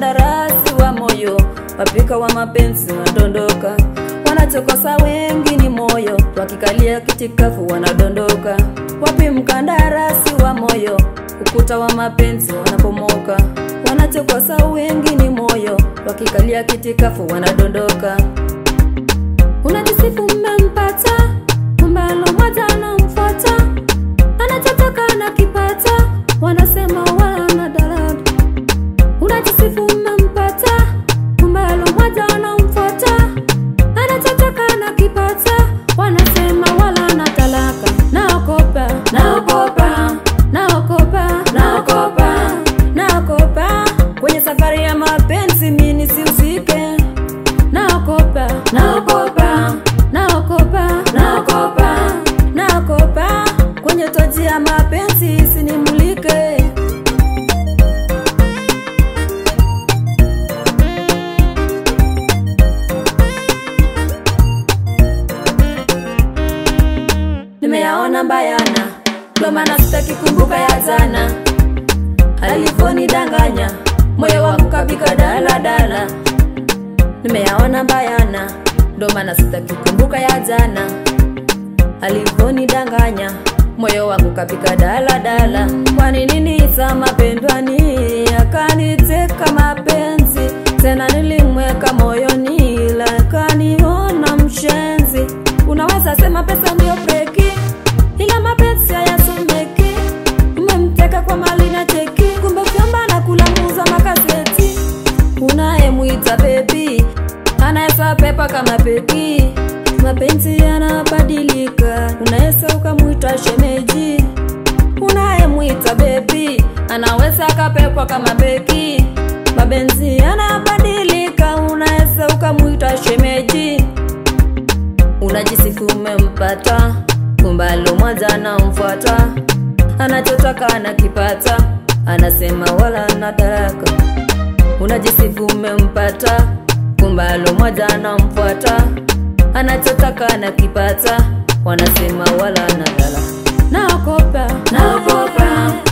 mkandarasi wa moyo, wapika wa mapenzi wanadondoka, wanachokosa wengi ni moyo, wakikalia kitikafu wanadondoka. Wapi mkandarasi wa moyo, ukuta wa mapenzi wanapomoka, wanachokosa wengi ni moyo, wakikalia kitikafu wanadondoka. Unajisifu mmempata, kumbe alomoja anamfuata, anachotaka anakipata, wanasema wana dalada. Unajisifu mmempata, kumbe alomoja anamfuata, anachotaka anakipata, wanasema wala na talaka. Naogopa, naogopa, naogopa, naogopa, naogopa kwenye safari ya mapenzi mimi nisihusike naogopa naogopa naogopa naogopa naogopa kwenye toji ya mapenzi isinimulike nimeyaona mbayana ndo maana sitaki kumbuka ya jana alivyonidanganya moyo wangu kabika daladala nimeyaona bayana ndo maana sitaki kumbuka ya jana alivyonidanganya moyo wangu kapika daladala kwani nini za mapendwani akaniteka mapenzi tena nilimweka moyoni ila akaniona mshenzi unaweza sema pesa ndio breki ila mapenzi hayasomeki umemteka kwa mali na cheki kumbe vyamba na kulamuza makaseti unayemwita bebi anaweza pepa kama peki mapenzi yanabadilika unaweza ukamwita shemeji unayemwita bebi anaweza akapepwa kama beki mapenzi yanabadilika unaweza ukamwita shemeji unajisifu umempata kumbalo mwanza anamfuata anachotaka anakipata anasema wala na taraka unajisifu umempata kumbalo mmoja anamfuata anachotaka anakipata wanasema wala na dala naogopa naogopa